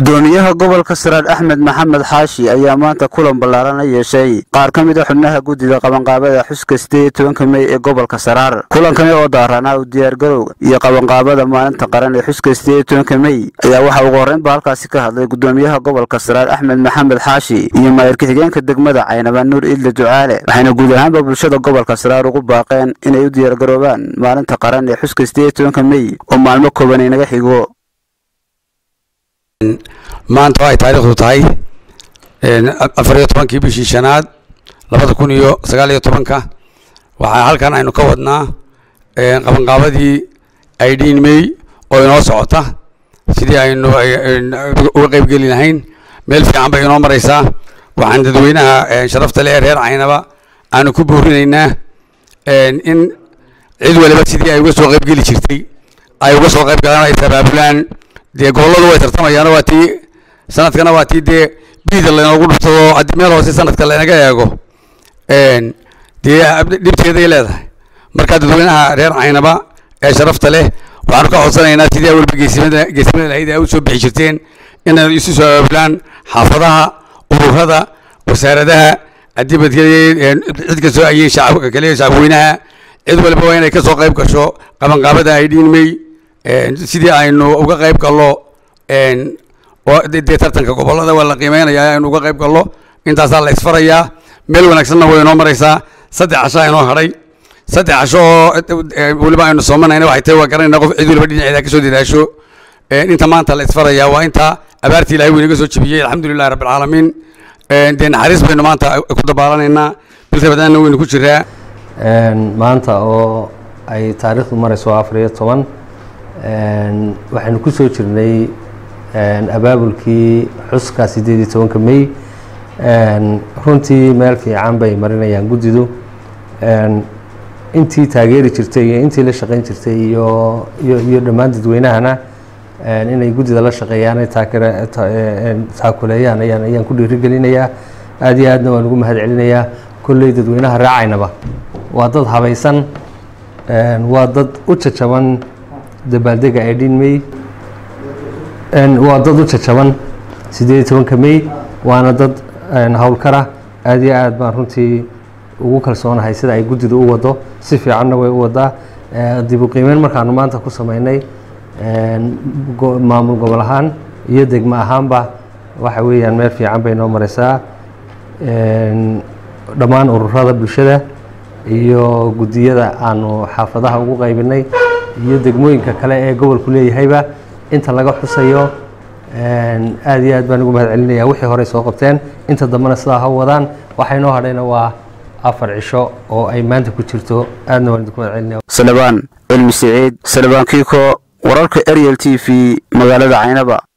gudoomiyaha gobolka saraar axmed maxamed xaashi ayaa maanta kulan ballaaran la yeeshay qaar ka mid a xubnaha guddida qabanqaabada xuska sideed iyo tobanka mey ee gobolka saraar kulankani oo daaranaa u diyaargarowga iyo qabanqaabada maalinta qaran ee xuska sideed iyo tobanka mey ayaa waxaa ugu horreynba halkaasi ka hadlay gudoomiyaha gobolka saraar axmed maxamed xaashi iyo maayir ku-xigeenka degmada caynaba nuur idle ducaale waxayna guud ahaanba bulshada gobolka saraar ugu baaqeen inay u diyaargaroobaan maalinta qaran ee xuska sideed iyo tobanka mey oo maalmo kooban inaga xigo maanta oo ay taariikhdu tahay afar iyo tobankii bishii shanaad labada kun iyo sagaal iyo tobanka waxaa halkan aynu ka wadnaa qabanqaabadii idin may oo inoo socota sidii aynu uga qeyb geli lahayn meel fiican bay inoo mareysaa waxaan dadweynaha sharafta le ee reer caynaba aanu ku boorinaynaa in cid waliba sidii ay uga soo qeyb geli jirtay ay uga soo qeyb galaan ay sabaabulaan dee gobolladu way tartamayaano waa tii sanadkana waa tii dee biida laynoogu dhuftado haddii meel hoose sanadka laynaga eego dee dhibteeday leedahay marka dadweynaha reer caynaba ee sharafta leh waxaanu ka codsanaynaa sidii awalba geesimada geesimada lahayd ay u soo bixi jirteen inay isu soo abaabulaan xaafadaha ururada wasaaradaha adibadkeliya cid kastoo ayay shacabka kale shacabweynaha cid waliba waa inay ka soo qayb gasho qabanqaabada ay dhiinmay sidii aynu uga qayb gallo dee tartanka gobollada waa la qiimeynayaa aynu uga qayb gallo intaasaa la isfarayaa meel wanaagsanna way inoo mareysaa saddex cashaa inoo hadhay saddex casho oo weliba aynu soomanayna waxay tahay waa garanayna qof cid waliba dhinaceeda ka soo dadaasho inta maanta la isfarayaa waa inta abaartii ilahay weynaga soo jebiyey alxamdulillahi rabbilcaalamiin dee naxariis baynu maanta ku dabaalaneynaa bil rabadaanna waynu ku jiraa maanta oo ay taariikhdu mareyso afar iyo toban waxaynu ku soo jirnay abaabulkii xuska sideed iyo tobanka mey runtii meel fiican bay marinayaan guddidu intii taageeri jirtay iyo intii la shaqeyn jirtay iyo iyo iyo dhammaan dadweynahana inay guddida la shaqeeyaan ay taakuleeyaan ayaan ayaan ku dhiirigelinayaa aada iyo aadna waan ugu mahad celinayaa kolley dadweynaha raacaynaba waa dad habaysan waa dad u jajaban dabaaldega idin may waa dad u jajaban sideed iyo tobanka may waana dad howlkara aada iyo aad baan runtii ugu kalsoonahay sida ay guddidu u wado si fiicanna way u wadaa dib u qiimeyn markaanu maanta ku sameynay maamul gobol ahaan iyo degmo ahaanba waxa weeyaan meel fiican bay noo mareysaa dhammaan ururada bulshada iyo guddiyada aanu xaafadaha ugu qaybinay iyo degmooyinka kale ee gobolku leeyahayba inta laga xusayo aada iyo aad baan ugu mahad celinaya wixii horey soo qabteen inta dambena sidaa ha wadaan waxay noo hadhayna waa afar cisho oo ay maanta ku jirto aadna waan idinku mahad celinaya salebaan cilmi siciid salebaan kiiko wararka ariel t v magaalada caynaba